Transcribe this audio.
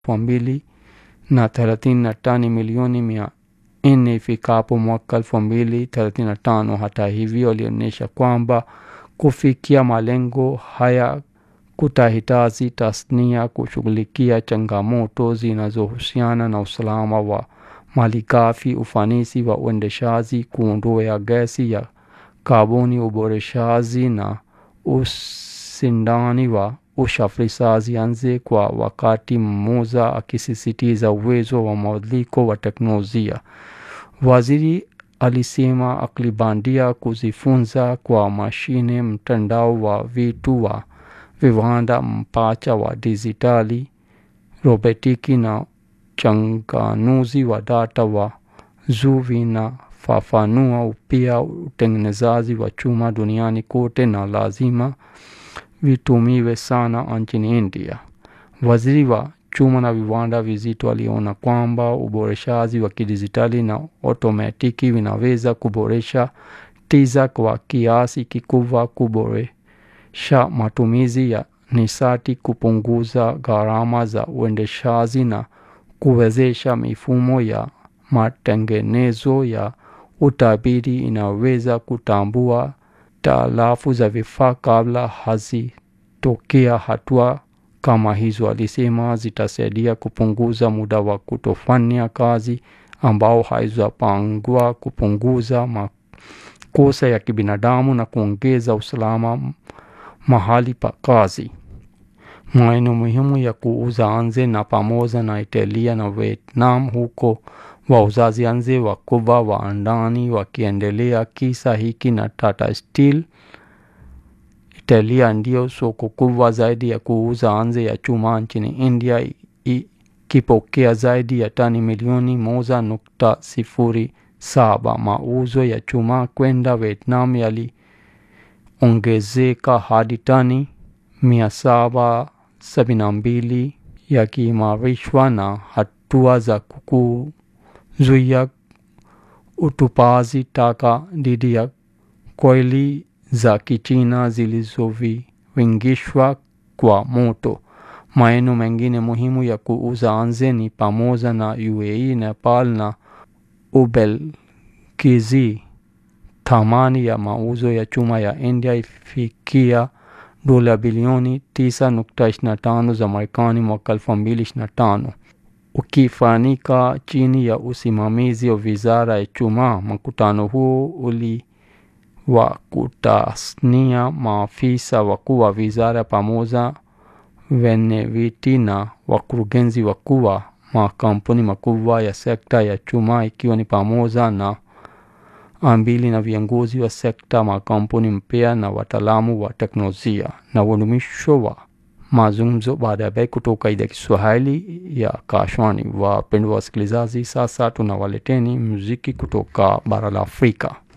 elfu mbili na thelathini na tani milioni mia nne ifikapo mwaka elfu mbili thelathini na tano. Hata hivyo, alionyesha kwamba kufikia malengo haya kutahitaji tasnia kushughulikia changamoto zinazohusiana na usalama wa malighafi, ufanisi wa uendeshaji, kuondoa gesi ya kaboni, uboreshaji na ushindani wa usafirishaji nje kwa wakati mmoja, akisisitiza uwezo wa mabadiliko wa teknolojia. Waziri alisema akili bandia, kujifunza kwa mashine, mtandao wa vitu wa viwanda, mpacha wa dijitali, robotiki na uchanganuzi wa data wa juu vinafafanua upya utengenezaji wa chuma duniani kote na lazima vitumiwe sana nchini India. Waziri wa chuma na viwanda vizito aliona kwamba uboreshaji wa kidijitali na otomatiki vinaweza kuboresha tija kwa kiasi kikubwa, kuboresha matumizi ya nishati, kupunguza gharama za uendeshaji na kuwezesha mifumo ya matengenezo ya utabiri inaweza kutambua hitilafu za vifaa kabla hazitokea. Hatua kama hizo, alisema, zitasaidia kupunguza muda wa kutofanya kazi ambao haizapangwa, kupunguza makosa ya kibinadamu na kuongeza usalama mahali pa kazi. Maeneo muhimu ya kuuza nje na pamoja na Italia na Vietnam, huko wauzaji nje wakubwa wa ndani wakiendelea. Kisa hiki na Tata Steel. Italia ndio soko kubwa zaidi ya kuuza nje ya chuma nchini India, ikipokea zaidi ya tani milioni moja nukta sifuri saba. Mauzo ya chuma kwenda Vietnam yaliongezeka hadi tani mia saba sabini na mbili yakiimarishwa na hatua za kuzuia utupaji taka dhidi ya koili za Kichina zilizovingishwa kwa moto. Maeneo mengine muhimu ya kuuza nje ni pamoja na UAE, Nepal na Ubelgiji. Thamani ya mauzo ya chuma ya India ifikia dola bilioni 9.25 za Marekani mwaka 2025, ukifanyika chini ya usimamizi wa wizara ya chuma. Mkutano huo uliwakutanisha maafisa wakuu wa wizara pamoja wenyeviti na wakurugenzi wakuu wa makampuni makubwa ya sekta ya chuma ikiwa ni pamoja na ambili na viongozi wa sekta, makampuni mpya na wataalamu wa teknolojia. Na udumisho wa mazungumzo baada ya kutoka idhaa ya Kiswahili ya Kashwani. Wapendwa wasikilizaji, sasa tunawaleteni muziki kutoka bara la Afrika.